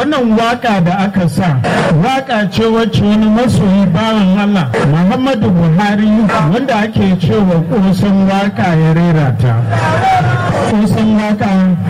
wannan waka da aka sa waka ce wacce wani masoyi bawan Allah Muhammadu Buhari wanda ake cewa kusan waka ya rera ta kusan waka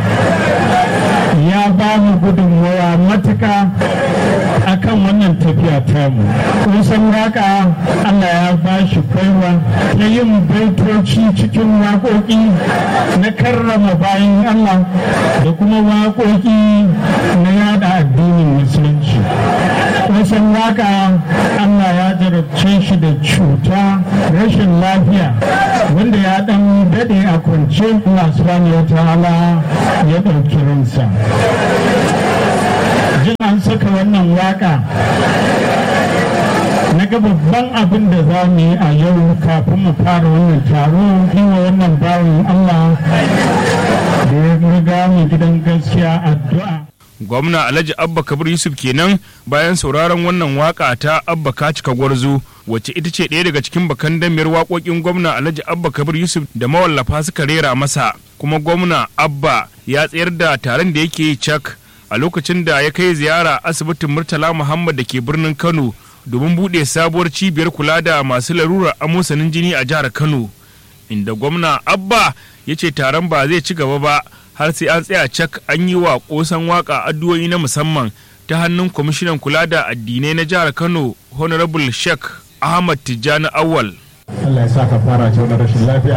ya ba mu gudunmawa matuka akan wannan tafiya tamu kusan waka Allah ya ba shi kwaiwa ta yin baitoci cikin waƙoƙi na karrama bayan Allah da kuma waƙoƙi na yada addinin musulunci kusan waka Allah ya jarabce shi da cuta rashin lafiya wanda ya dan dade a kwance Allah subhanahu wa ta'ala ya ɗauki ransa jin an saka wannan waka na ga babban abin da za mu yi a yau kafin mu fara wannan taro yi wa wannan bawan Allah da ya riga mu gidan gaskiya addu'a gwamna alhaji abba kabir yusuf kenan bayan sauraron wannan waka ta abba kacika gwarzo wacce ita ce ɗaya daga cikin bakan damiyar waƙoƙin gwamna alhaji abba kabir yusuf da mawallafa suka rera masa kuma gwamna abba ya tsayar da taron da yake yi cak a lokacin da ya kai ziyara asibitin murtala muhammad da ke birnin kano domin buɗe sabuwar cibiyar kula da masu larurar amosanin jini a jihar kano inda gwamna abba ya ce taron ba zai ci gaba ba har sai an tsaya cak an yi wa kosan waka addu'o'i na musamman ta hannun kwamishinan kula da addinai na jihar kano honorable sheikh ahmad tijjani awal Allah ya sa ka fara ce wani rashin lafiya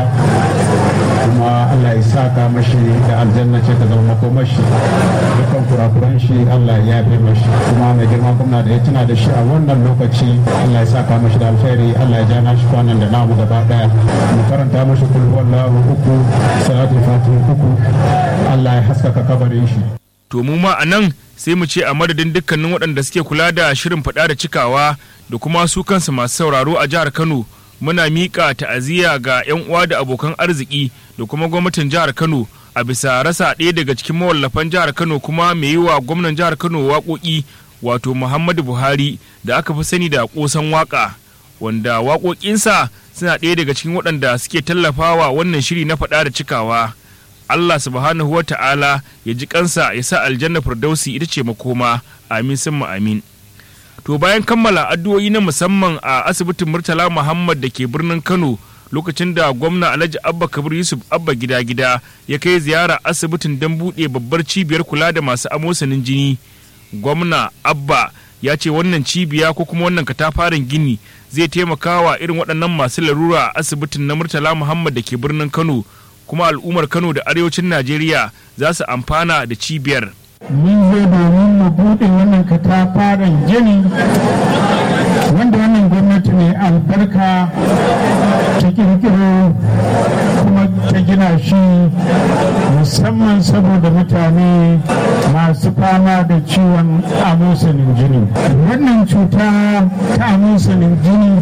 kuma Allah ya sa ka mashi da aljanna ce ta zama makomashi dukkan kurakuran shi Allah ya yafe mashi kuma mai girma gwamna da ya tuna da shi a wannan lokaci Allah ya sa ka mashi da alkhairi Allah ya ja na shi kwanan da namu gaba daya mu karanta mashi kulhu wallahu uku salatul fatih uku Allah ya haskaka kabarin shi to mu ma a nan sai mu ce a madadin dukkanin waɗanda suke kula da shirin faɗa da cikawa da kuma su kansu masu sauraro a jihar kano muna miƙa ta'aziyya ga 'yan uwa da abokan arziki da kuma gwamnatin jihar Kano a bisa rasa ɗaya daga cikin mawallafan jihar Kano kuma mai yi wa gwamnan jihar Kano waƙoƙi wato Muhammadu Buhari da aka fi sani da ƙosan waƙa wanda waƙoƙinsa suna ɗaya daga cikin waɗanda suke tallafawa wannan shiri na faɗa da cikawa. Allah subhanahu wa ta'ala ya ji kansa ya sa aljanna firdausi ita ce makoma amin sun amin. To bayan kammala addu'o'i na musamman a asibitin Murtala Muhammad da ke birnin Kano lokacin da gwamna Alhaji Abba Kabir Yusuf Abba gida gida ya kai ziyara asibitin don buɗe babbar cibiyar kula da masu amosanin jini. Gwamna Abba ya ce wannan cibiya ko kuma wannan katafaren gini zai taimaka wa irin waɗannan masu larura a asibitin na Murtala Muhammad da ke birnin Kano kuma al'ummar Kano da arewacin Najeriya za su amfana da cibiyar. mun zo domin mu buɗe wannan katafaren gini wanda wannan gwamnati mai albarka ta kirkiro kuma ta gina shi musamman saboda mutane masu fama da ciwon amosanin jini wannan cuta ta amosanin jini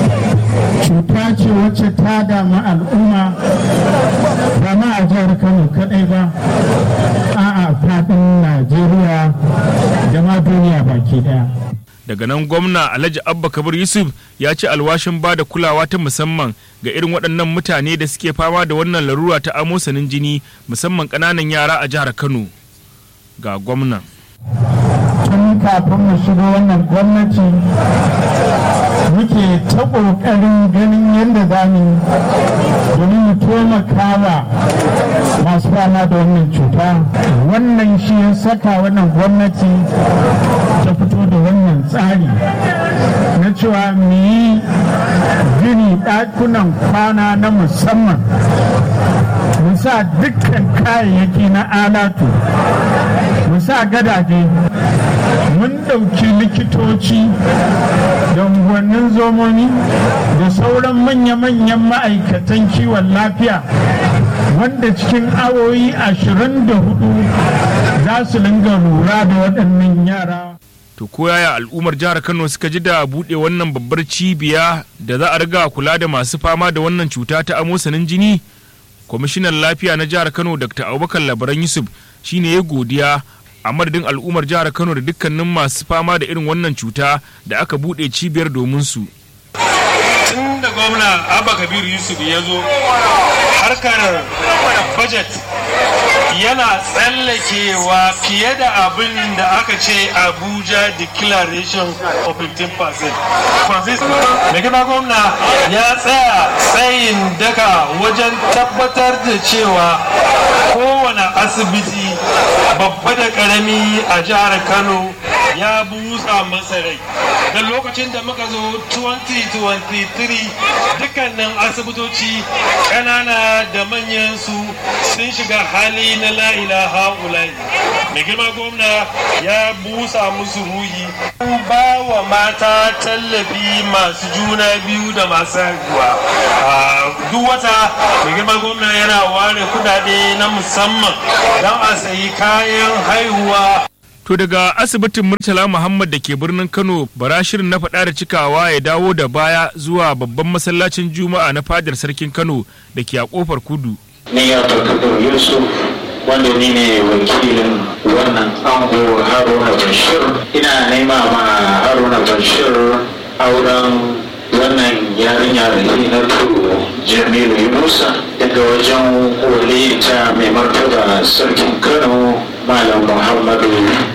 cuta ce wacce ta damu al'umma ba ma a jihar kano kadai ba a'a faɗin najeriya da ma duniya baki daya daga nan gwamna alhaji abba kabir yusuf ya ci alwashin ba da kulawa ta musamman ga irin waɗannan mutane da suke fama da wannan larura ta amosanin jini musamman ƙananan yara a jihar kano ga gwamnan tun kafin mu shiga wannan gwamnati muke ta ƙoƙarin ganin yadda za mu domin mu taimakawa masu fama da wannan cuta wannan shi ya saka wannan gwamnati ta fito da wannan tsari na cewa mu yi gini ɗakunan kwana na musamman mu sa dukkan kayayyaki na alatu mu sa gadaje mun ɗauki likitoci da unguwannin zomomi da sauran manya-manyan ma'aikatan kiwon lafiya wanda cikin awoyi ashirin da hudu za su linga lura da waɗannan yara to ko yaya al'ummar jihar kano suka ji da buɗe wannan babbar cibiya da za a riga kula da masu fama da wannan cuta ta amosanin jini kwamishinan lafiya na jihar kano dr abubakar labaran yusuf shine ya godiya a madadin al'ummar jihar kano da dukkanin masu fama da irin wannan cuta da aka buɗe cibiyar domin su tun da gwamna abba kabiru yusuf ya zo harkar budget yana tsallakewa fiye da abin da aka ce abuja declaration of 15% mai gina gwamna ya tsaya tsayin daka wajen tabbatar da cewa kowane asibiti babba da karami a jihar kano ya busa masa rai da lokacin da muka zo 2023 dukkanin asibitoci ƙanana da manyan su sun shiga hali na la'ilaha ulai mai girma gwamna ya busa musu ruhi ba wa mata tallafi masu juna biyu da masu haihuwa duk wata mai girma gwamna yana ware kudade na musamman don a sayi kayan haihuwa To daga asibitin Murtala Muhammad da ke birnin Kano bara shirin na faɗa da cikawa ya dawo da baya zuwa babban masallacin Juma'a na fadar sarkin Kano da ke a kofar kudu. Ni ya Abdulkadir Yusuf wanda ni ne wakilin wannan ango Haruna Bashir. Ina nema ma Haruna Bashir auren wannan yarinya Rahinatu Jamilu Yunusa daga wajen waliyita mai martaba sarkin Kano Malam Muhammadu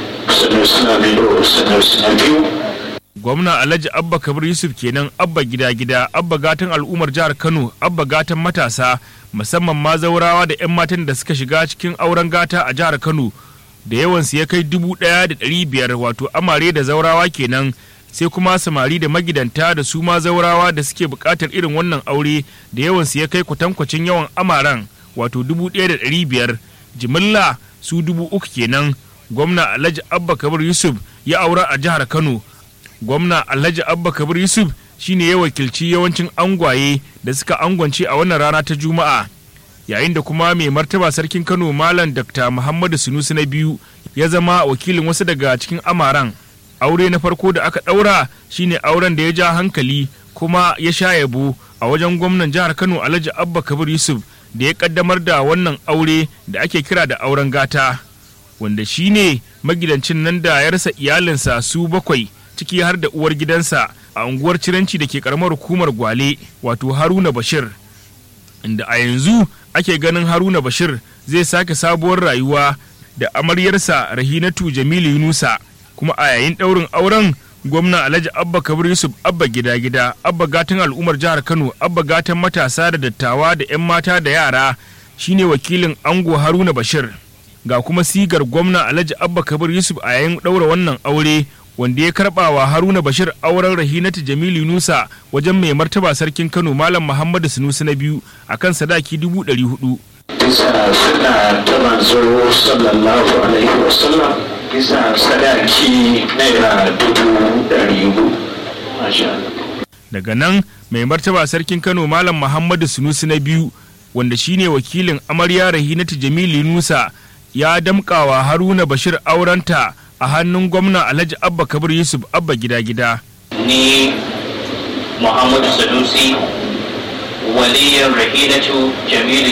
Sanusi na biyu Sanusi na biyu. Gwamna Alhaji Abba Kabir Yusuf kenan Abba gida gida Abba gatan al'ummar jihar Kano Abba gatan matasa musamman ma zaurawa da 'yan matan da suka shiga cikin auren gata a jihar Kano da yawansu ya kai dubu ɗaya da ɗari biyar wato amare da zaurawa kenan sai kuma samari da magidanta da su ma zaurawa da suke buƙatar irin wannan aure da yawansu ya kai kwatankwacin yawan amaran wato dubu ɗaya da ɗari biyar jimilla su dubu uku kenan gwamna alhaji abba kabir yusuf ya aura a jihar kano gwamna alhaji abba kabir yusuf shine ya wakilci yawancin angwaye da suka angwance a wannan rana ta juma'a yayin da kuma mai martaba sarkin kano malam dr muhammadu sunusi na biyu ya zama wakilin wasu daga cikin amaran aure na farko da aka ɗaura shine auren da ya ja hankali kuma ya sha yabo a wajen gwamnan jihar kano alhaji abba kabir yusuf da ya kaddamar da wannan aure da ake kira da auren gata wanda shi ne magidancin nan da ya rasa iyalinsa su bakwai ciki har da uwar gidansa a unguwar ciranci da ke karamar hukumar gwale wato haruna bashir inda a yanzu ake ganin haruna bashir zai sake sabuwar rayuwa da amaryarsa rahinatu jamilu yunusa kuma a yayin ɗaurin auren gwamna alhaji abba kabir yusuf abba gida gida abba gatan al'ummar jihar kano abba gatan matasa da dattawa da 'yan mata da yara shine wakilin ango haruna bashir ga kuma sigar gwamna alhaji abba kabir yusuf a yayin ɗaura wannan aure wanda ya karɓa wa haruna bashir auren rahinatu jamilu nusa wajen mai martaba sarkin kano malam muhammadu sunusi na biyu akan sadaki dubu ɗari hudu bisa suna ta manzo sallallahu alaihi wasallam bisa sadaki naira dubu ɗari hudu masha Allah daga nan mai martaba sarkin kano malam muhammadu sunusi na biyu wanda shine wakilin amarya rahinatu jamilu nusa ya damƙawa haruna bashir aurenta a hannun gwamna alhaji abba kabir yusuf abba gida gida ni muhammadu sanusi waliyan rahinatu jamilu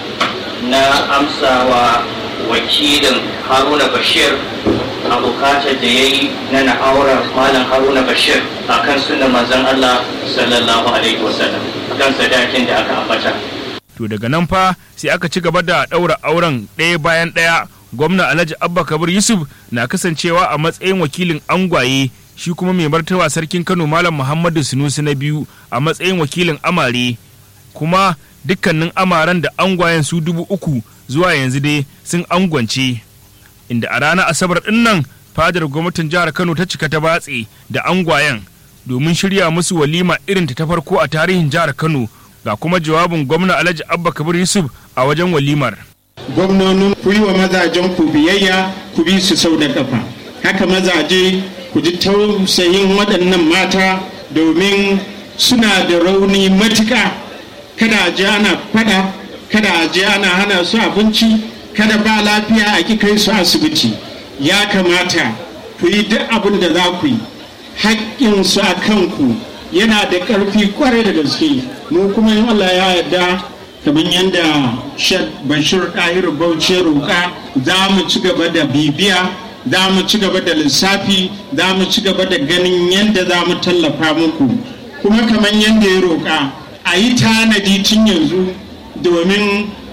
na amsawa wakilin haruna bashir a bukatar da ya yi na na'aurar malam haruna bashir a kan sunan manzon allah sallallahu alaihi wasallam kan sadakin da aka ambata to daga nan fa sai aka ci gaba da ɗaura auren ɗaya bayan ɗaya gwamna alhaji abba kabir yusuf na kasancewa a matsayin wakilin angwaye shi kuma mai martaba sarkin kano malam muhammadu sunusi na biyu a matsayin wakilin amare kuma dukkanin amaran da angwayen su dubu uku zuwa yanzu dai sun angwance inda a ranar asabar ɗin nan fadar gwamnatin jihar kano ta cika ta batse da angwayen domin shirya musu walima irin ta farko a tarihin jihar kano ga kuma jawabin gwamna alhaji abba kabir yusuf a wajen walimar gwamnonin ku yi wa mazajen ku biyayya ku bi su sau da kafa haka mazaje ku ji tausayin waɗannan mata domin suna da rauni matuƙa kada a je ana fada kada a je ana hana su abinci kada ba lafiya a ki kai su asibiti ya kamata ku yi duk abin da za ku yi haƙƙinsu a kanku yana da ƙarfi kwarai da gaske mu kuma in Allah ya yarda kamar yadda Sheikh Bashir Ɗahir Bauchi roƙa za mu ci gaba da bibiya za mu ci gaba da lissafi za mu ci gaba da ganin yadda za mu tallafa muku kuma kamar yadda ya roƙa a yi tanadi tun yanzu domin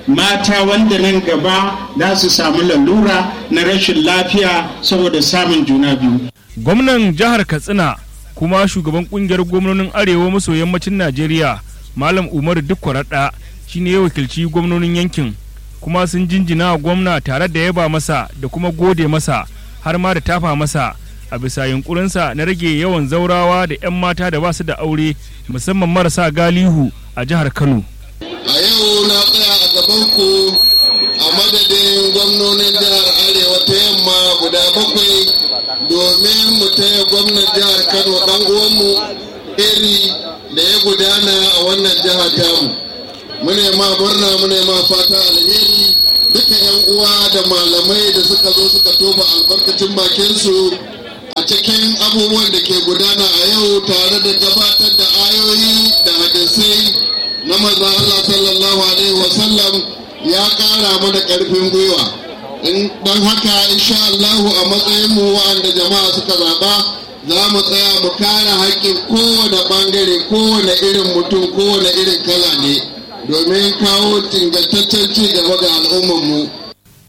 mata wanda nan gaba za su samu lalura na rashin lafiya saboda samun juna biyu. gwamnan jihar katsina kuma shugaban kungiyar gwamnonin arewa maso yammacin najeriya malam umaru dukkwaraɗa shine ya wakilci gwamnonin yankin kuma sun jinjina wa gwamna tare da yaba masa da kuma gode masa har ma da tafa masa a bisa yunkurinsa na rage yawan zaurawa da 'yan mata da ba su da aure musamman marasa galihu a jihar kano a yau na tsaya a gabanku a madadin gwamnonin jihar arewa ta yamma guda bakwai domin mu taya gwamnan jihar kano dan uwanmu iri da ya gudana a wannan jiha tamu mune ma murna mune ma fata alheri duka yan uwa da malamai da suka zo suka tofa albarkacin bakinsu a cikin abubuwan da ke gudana a yau tare da gabatar da ayoyi da hadisai na maza Allah sallallahu alaihi wasallam ya kara mana karfin gwiwa don haka insha Allahu a matsayin mu wa'anda jama'a suka zaba za mu tsaya mu kare haƙƙin kowane ɓangare kowane irin mutum kowane irin kala ne domin kawo ingantaccen ci gaba ga al'ummarmu